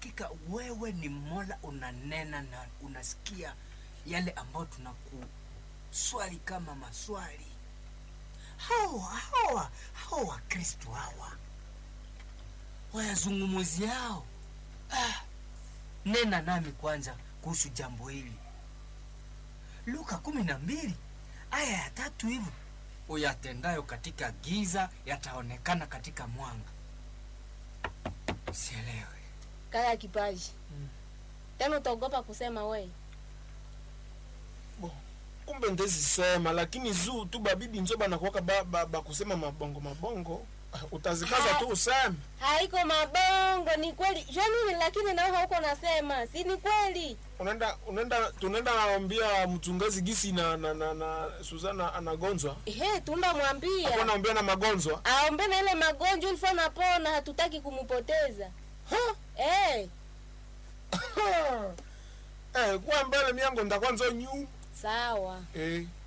hakika wewe ni mola unanena na unasikia yale ambayo tunakuswali kama maswali hawa hawa hawa wakristo hawa wayazungumuzi yao ah, nena nami kwanza kuhusu jambo hili luka kumi na mbili aya ya tatu hivyo uyatendayo katika giza yataonekana katika mwanga sielewe kaya kipaji tena utaogopa kusema we Bo, kumbe ndezisema lakini zuu tu babibi nzo banakuwaka ba, ba, ba kusema mabongo mabongo Ah, utazikaza tu useme haiko mabongo ni kweli jua nini lakini nao hauko nasema si ni kweli unaenda unaenda tunaenda naambia mchungaji gisi na na, na, na Suzana anagonjwa ehe tunda hapo mwambia naambia na magonjwa aombe na ile magonjwa ilifo napona hatutaki kumupoteza Ha? eh eh kwa mbele miango ndakwanza nyu sawa eh